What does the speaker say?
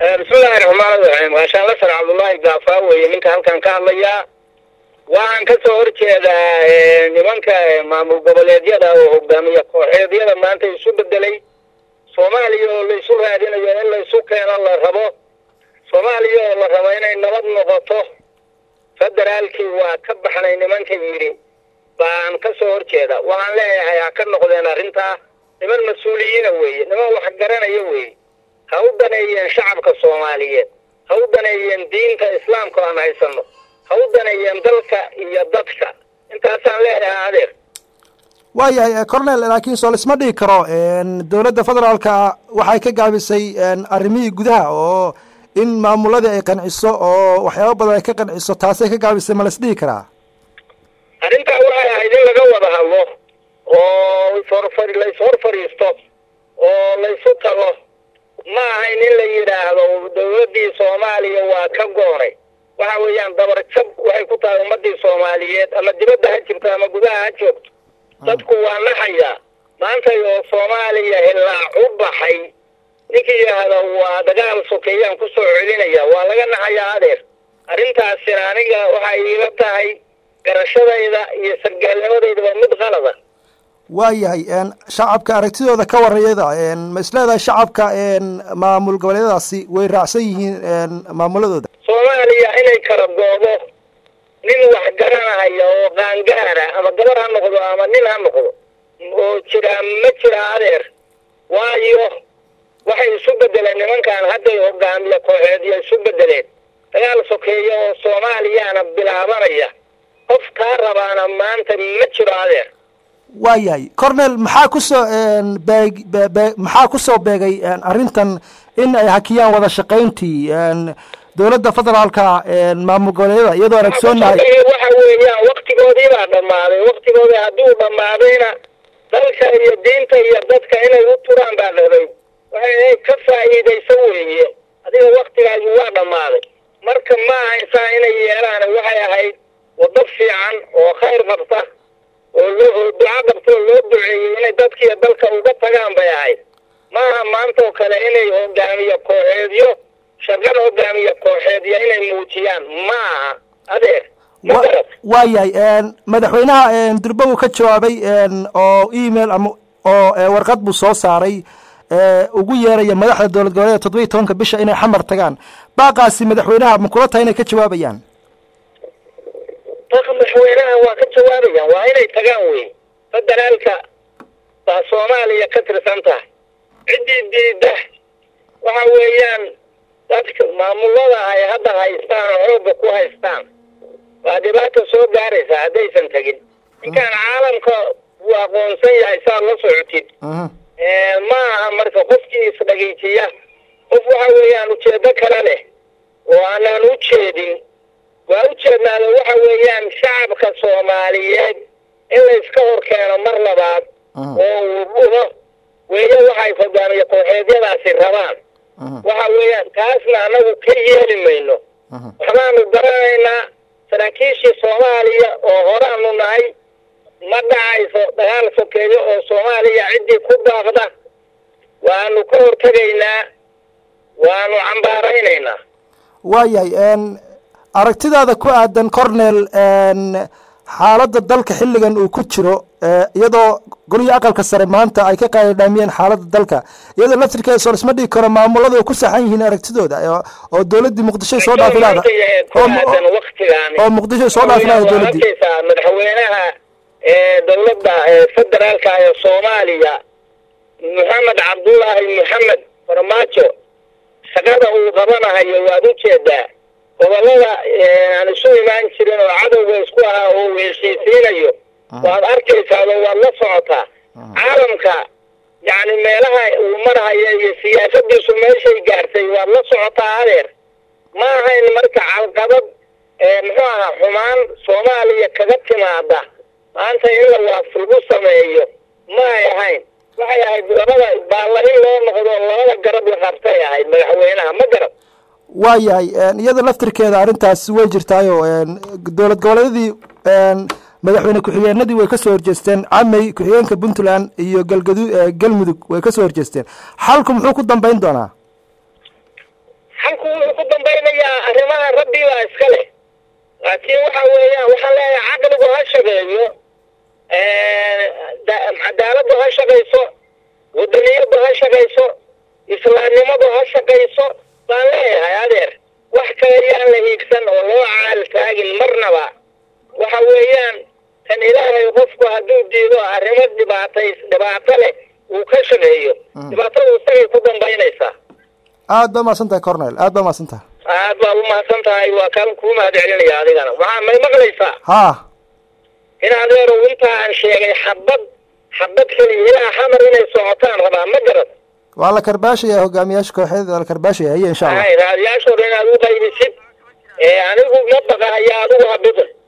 bismillahi raxmaan raxiim gaashaan lasar cabdullaahi gaafaa weeye ninka halkan ka hadlayaa waxaan ka soo horjeedaa nimanka maamul goboleedyada oo hogaamiya kooxeedyada maanta isu bedelay soomaaliya oo laysu raadinayo in laysu keeno la rabo soomaaliya oo la rabo inay nabad noqoto federaalkii waa ka baxnay nimanka yidhi baan ka soo horjeeda waxaan leeyahay ha ka noqdeen arrintaa niman mas-uuliyiina weeye niman wax garanaya weeye ha u daneeyeen shacabka soomaaliyeed ha u daneeyeen diinta islaamka aan haysano ha u daneeyeen dalka iyo dadka intaasaan leeyahay adeer waayahay cornel laakiin soo laisma dhigi karo dowladda federaalka waxay ka gaabisay arrimihii gudaha oo in maamuladii ay qanciso oo waxyaaba badan ay ka qanciso taasay ka gaabisay ma laisdhigi karaa arrintaa waxay ahayd in laga wada hadlo oo ishorfar laishor fadhiisto oo laysu tago ma ahayn in la yidhaahdo dowladdii soomaaliya waa ka goonay waxa weeyaan dabar jab waxay ku tahay ummadii soomaaliyeed ama dibadda ha jirto ama gudaha ha joogto dadku waa naxayaa maantay oo soomaaliya hilaac u baxay ninkii yidhaahda waa dagaal sokeeyaan ku soo celinaya waa laga naxayaa adeer arrintaasina aniga waxay iila tahay garashadayda iyo sargaalnimadayda waa mid qalada waayahay shacabka aragtidooda ka warayada ma isleedahay shacabka maamul goboleedyadaasi way raacsan yihiin maamuladooda soomaaliya inay kala goodo nin wax garanahaya oo qaangaara ama gabar ha noqdo ama nin ha noqdo oo jira ma jira adeer waayo waxay isu bedeleen nimankan hadday hogaamiya kooxeedyo isu bedeleen dagaal sokeeya oo soomaaliyana bilaabanaya qof kaa rabaana maanta ma jiro adeer waayahay cornel maxaa kusoo beeg be maxaa kusoo beegay arrintan in ay hakiyaan wada shaqayntii dowladda federaalka maamul goboleedyada iyadoo aragsoonahay waxa weeyaan waktigoodii baa dhammaaday waktigoodii hadduu dhammaadayna dalka iyo diinta iyo dadka inay u turaan baa dhabay waxay ka faa'iidayso weeye adiga waktigaagi waa dhammaaday marka ma ahaysaa inay yeelaan waxay ahayd waddo fiican oo khayr qabta oo loo duca qabta oo loo duceeyey inay dadkiiyo dalka uga tagaan bay ahayd maaha maanta oo kale inay hogaamiye kooxeedyo shaqada hogaamiye kooxeedyo inay muujiyaan ma aha adeer waayahay madaxweynaha durba uu ka jawaabay oo email ama oo warqad buu soo saaray ugu yeeraya madaxda dowlad goboleeda toddoba iyo tobanka bisha inay xamar tagaan baaqaasi madaxweynaha ma kula tahay inay ka jawaabayaan baqa madaxweynaha waa ka jawaabayaan waa inay tagaan wey federaalka baa soomaaliya ka tirsan tahay ciddii diida waxa weeyaan dadka maamulada ay hadda haystaan oo xoogga ku haystaan waa dhibaata soo gaaraysa haddaysan tegin ninkaan caalamka wuu aqoonsan yahay saad la socotid ma aha marka qofkii isdhagiijiya qof waxa weeyaan ujeedo kale leh oo aanaan u jeedin waa u jeednaada waxa weeyaan shacabka soomaaliyeed in layska hor keeno mar labaad oo uu dhuho weeye waxay hogaamiye kooxeedyadaasi rabaan waxa weeyaan taasna annagu ka yeeli mayno waxbaanu garanaynaa saraakiishii soomaaliya oo horaanu nahay ma dhacayso dagaal sokeeyo oo soomaaliya ciddii ku daaqda waanu ka hortegaynaa waanu cambaaraynaynaa waayahay aragtidaada ku aadan cornel xaaladda dalka xilligan uu ku jiro iyadoo golihii aqalka sare maanta ay ka qaadidhaamiyeen xaaladda dalka iyadoo laftirkeeda soo lisma dhigi karo maamulada ay ku saxan yihiin aragtidooda oo dowladdii muqdisho soo dhaafilaada oo muqdisho soo dhaafilaada dowladdii madaxweynaha dowladda federaalka ee soomaaliya maxamed cabdullaahi maxamed farmaajo shaqada uu qabanahayo waad u jeedaa gobolada aan isu imaan jirin oo cadowga isku ahaa oo uu heshiisiinayo waad arkaysaado waad la socotaa caalamka yacni meelaha uu marhayo iyo siyaasadiisu meeshay gaartay waad la socotaa adeer ma ahayn marka calqabad muxuu ahaa xumaan soomaaliya kaga timaada maanta in la waaf lagu sameeyo ma ay ahayn waxay ahayd labada baalla in loo noqdo labada garab la qabtay ahayd madaxweynaha ma garab waayahay iyada laftirkeeda arrintaas way jirtaayo dowlad goboleedyadii madaxweyne ku-xigeenadii way kasoo horjeesteen camey ku-xigeenka puntland iyo galgadu galmudug way kasoo horjeesteen xalku muxuu ku dambeyn doonaa dalku wuxuu ku dambaynayaa arrimaha rabbi baa iska leh laakiin waxa weeyaan waxaan leeyahay caqligu ha shaqeeyo cadaaladdu ha shaqayso wadaniyaddu ha shaqayso islaamnimadu ha shaqayso baan leeyahay adeer wax kale yaan la hiigsan oo loo caal taagin marnaba waxa weeyaan kan ilaahay qofku hadduu diido arrimo dhibaatays dhibaato leh uu ka shaqeeyo dhibaatadu isagay ku dambaynaysaa aad baa mahadsan tahay cornel aad baa mahadsan tahay aad baad u mahadsan tahay waa kaan kuu mahad celinaya adigana waxaa may maqlaysaa ha in adeerow intaa aan sheegay xabad xabad keliya ilaa xamar inay socotaan rabaa ma garad waa la karbaashaya hogaamiyaasha kooxeed waa la karbaashaya haye insha allah hay raadiyaashooda inaad u qaybisid ee anigu ma baqahaya adigu habida